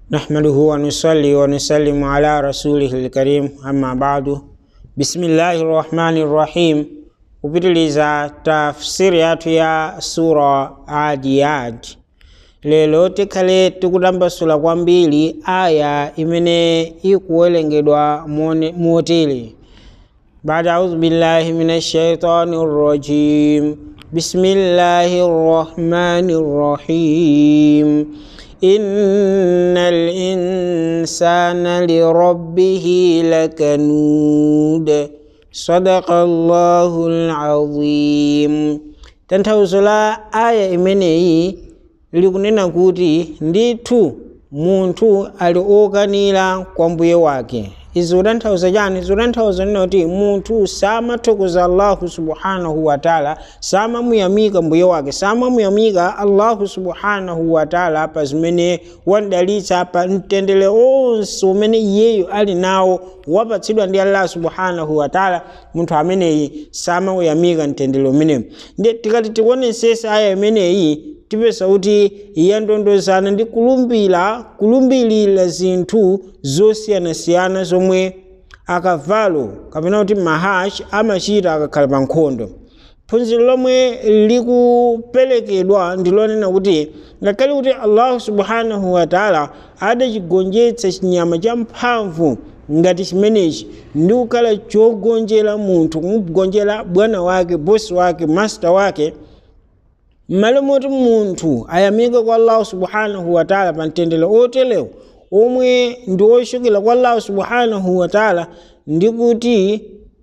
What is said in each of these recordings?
نحمده ونصلي ونسلم على رسوله الكريم أما بعد بسم الله الرحمن الرحيم kupitiliza tafsiri yathu ya sura adiyat lero tikhale tikutambasula kwambiri aya imene ikuwerengedwa mone- motere بعد أعوذ بالله من الشيطان الرجيم بسم الله الرحمن الرحيم إن الإنسان لربه لكنود صدق الله العظيم tanthauzo la aya imeneyi likunena kuti ndithu munthu ali okanira kwa mbuye wake izi kutanthauza chani zikutanthauza nena kuti munthu samathokoza allahu subhanahu wataala samamuyamika mbuye wake samamuyamika allahu subhanahu wataala pa zimene wandalitsa pa mtendere onse umene iyeyo ali nawo wapatsidwa ndi allah subhanahu wataala munthu ameneyi samawuyamika mtendere umenewu ndi tikati tikuonesesa aya imeneyi tipeza kuti yandondozana ndi kulumbira kulumbirira zinthu zosiyanasiyana zomwe akavalo kapena kuti mahash amachita akakhala pa nkhondo phunziro lomwe likuperekedwa ndi lonena kuti ngakhale kuti allahu subhanahu wataala adachigonjetsa chinyama cha mphamvu ngati chimenechi ndi kukhala chogonjera munthu kumugonjera bwana wake bosi wake master wake mmalo moti munthu ayamike kwa allahu subhanahu wataala pa mtendere otelewo omwe ndi ochokera kwa allahu subhanahu wataala ndi kuti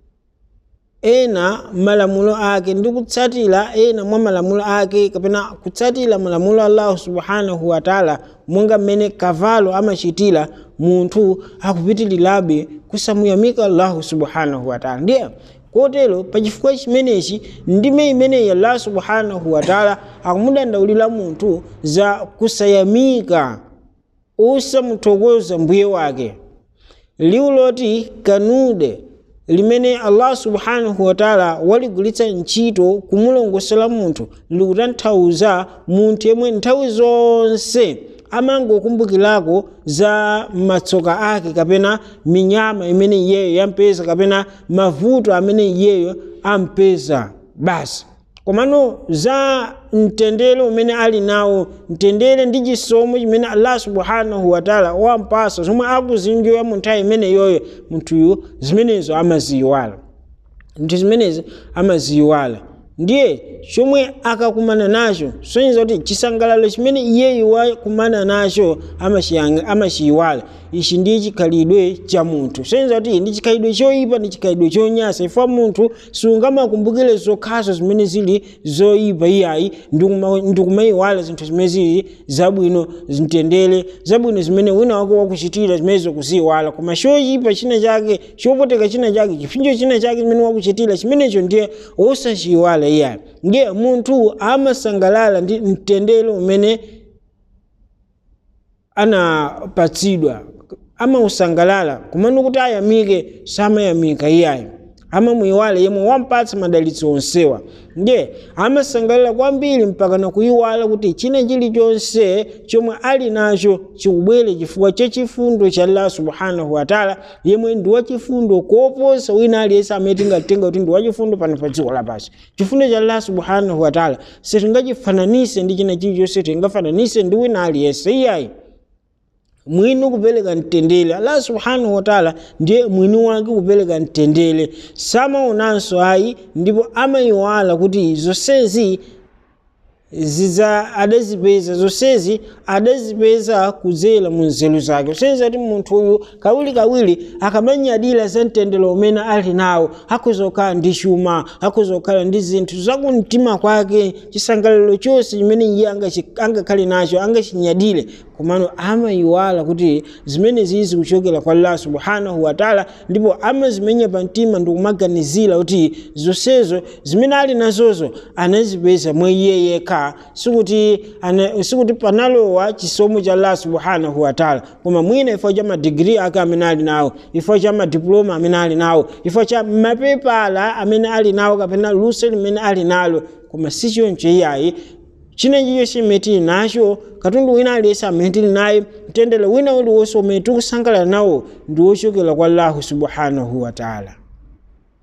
ena malamulo ake ndi kutsatira ena mwa malamulo ake kapena kutsatira malamulo a allahu subhanahu wataala monga mmene kavalo amachitira munthu akupitirirabe kusamuyamika allahu subhanahu wataala ndiye kotero pachifukwa chimenechi ndime imeneyi allah subhanahu wataala akumudandaulira munthu za kusayamika osamuthokoza mbuye wake liwu loti kanude limene allah subhanahu wataala waligwiritsa ntchito kumulongosera munthu likutanthauza munthu yemwe nthawi zonse amangokumbukirako za matsoka ake kapena minyama imene iyeyo yampeza kapena mavuto amene iyeyo ampeza basi komano za mtendere umene ali nawo mtendere ndi chisomo chimene allah subhanahu wataala wampasa zomwe akuzinjoya mu nthawi imene yoyo munthuyu zimenezo amaziyiwala nthu zimenezi amaziyiwala ndiye chomwe akakumana nacho soneza kuti chisangalalo chimene iyeyo wakumana nacho amachiyiwala ichi ndiye chikhalidwe cha munthu soneza kuti ndi chikhalidwe choyipa ndi chikhalidwe chonyasa ifwa munthu sungamakumbukire zokhazo zimene zili zoyipa iyayi ndikumayiwala zinthu zimene zili zabwino mtendere zabwino zimene wina wake wakuchitira zimenezo kuziyiwala koma choyipa china chake chopoteka china chake chipsinjo china chake chimene wakuchitira chimenecho ndiye osachiyiwala iyayi ndiye munthu amasangalala ndi mtendere umene anapatsidwa amausangalala kumene kuti ayamike samayamika iyayi amamuyiwala yemwe wampatsa madalitso onsewa ndiye amasangalala kwambiri mpaka nakuyiwala kuti china chilichonse chomwe ali nacho chikubwere chifukwa cha chifundo cha allah subhanahu wataala yemwe ndi wachifundo koposa wina aliyense amene tingatenga kuti ndi wachifundo pano pa dziko lapansi chifundo cha allah subhanahu wataala sitingachifananise ndi china chilichonse tingafananise ndi wina aliyense iyayi mwini kupereka mtendere allah subhanahu wataala ndiye mwini wake kupereka mtendere samaonanso ayi ndipo amayiwala kuti zonsezi ziza adazipeza zonsezi adazipeza kudzera mu nzeru zake kusonyeza kuti munthu uyu kawirikawiri akamanyadira za mtendere umene ali nawo akuzokhala ndi chuma akuzokhala ndi zinthu zakumtima kwake chisangalalo chonse chimene iye angakhale nacho angachinyadire komano amayiwala kuti zimene zili zikuchokera kwa allah subhanahu wataala ndipo amazimenya pa mtima ndikumaganizira kuti zonsezo zimene ali nazozo anazipeza mwa iye yekha sikuti sikuti panalowa chisomo cha allah subhanahu wataala koma mwina ifo cha madigiri ake amene ali nawo ifo cha madiploma amene ali nawo ifo cha mapepala amene ali nawo kapena luso limene ali nalo koma si choncho iyayi chinechicho chimene tili nacho katundu wina aliyense amene tili naye mtendere wina uliwonse umene tikusangalala nawo ndi wochokera kwa allahu subhanahu wataala